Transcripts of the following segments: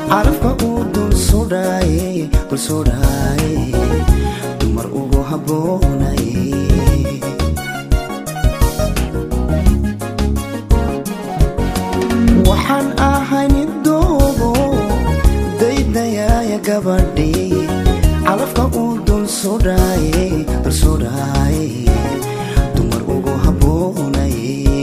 carafka uu dul sudhaaye dul sudhaaye dumar ugu habboonaye waxaan ahay nin doobo daydayaaya gabadhii calafka uu dul sudhaaye dul sudhaaye dumar ugu habboonaye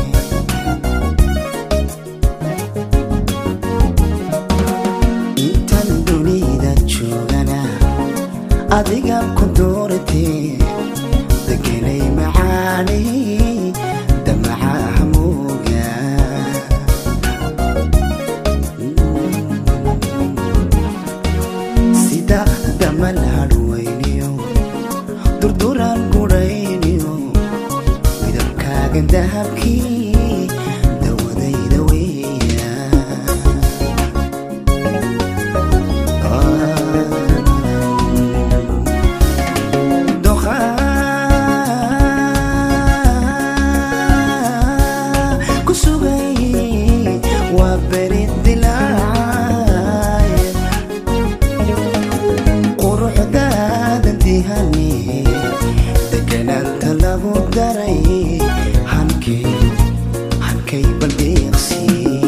intan dunida joogana adigaan ku dooratee degenay macaanay damacaha mooga sida damal hadhwayniyo durduraan gudhayniyo midabkaagan dahabkii dawadayda weeya ku sugay waa beri dilaacay quruxdaada dihani deganaanta lagu daray hankay hankay baldeeqsi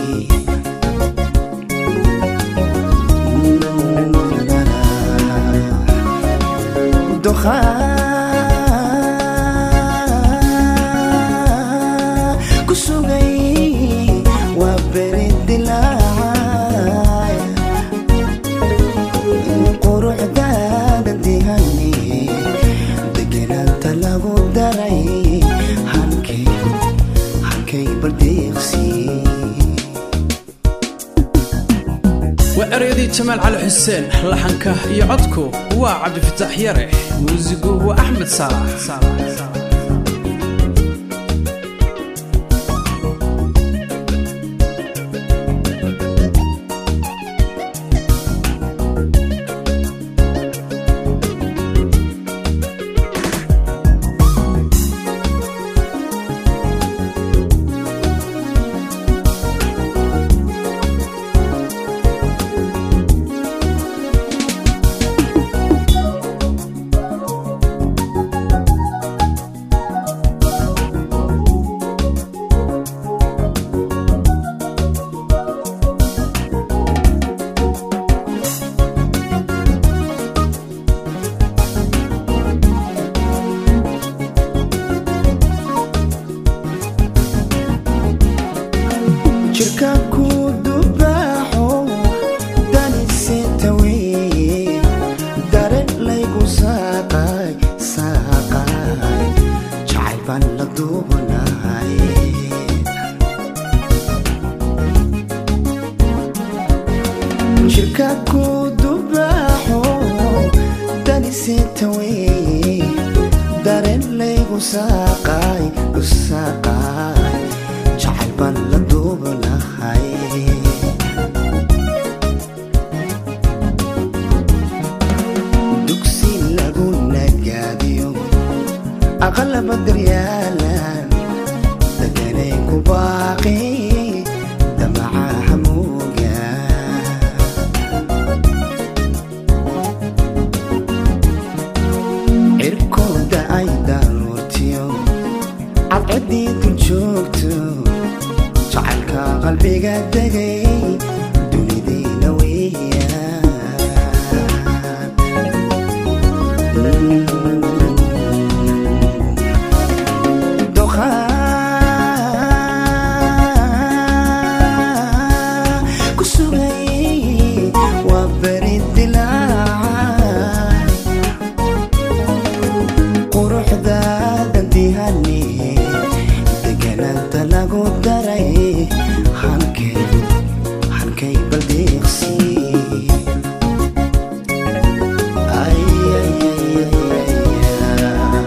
dukhaan ku sugay waa beri dilaacay quruxdaada dihani deganaanta lagu daray hankay hankay baldeeqsi waa eryadii jamaal cali xuseen laxanka iyo codku waa cabdifitaax yare muusigu waa axmed saalax jirka ku dubaaxo daniseta weye daren laygu saaqay saaqay jacayl baan la duubanahay jirka ku dubaaxo daniseta weye daren laygu saaqay u saaqay jacayl baan la duubanahay dugsi lagu nagaadiyo aqalaba daryaalan deganay ku baaqi damacaha mooga cirkooda ay daruurtiyo cadcadii dul joogto jacaylka qalbiga degay dunidayna weeyaan Doqaa ku sugay waa beri dilaacay quruxdaada dihani deganaanta lagu daray hankay hankay baldeeqsi Ay, ay, ay, ay, ay,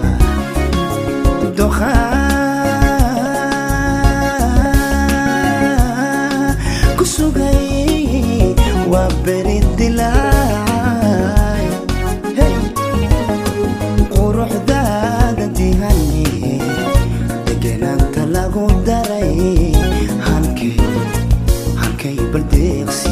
Doqaa ku sugay waa beri dilaacay hey. quruxdaada dihani deganaanta lagu daray hankay hankay baldeeqsi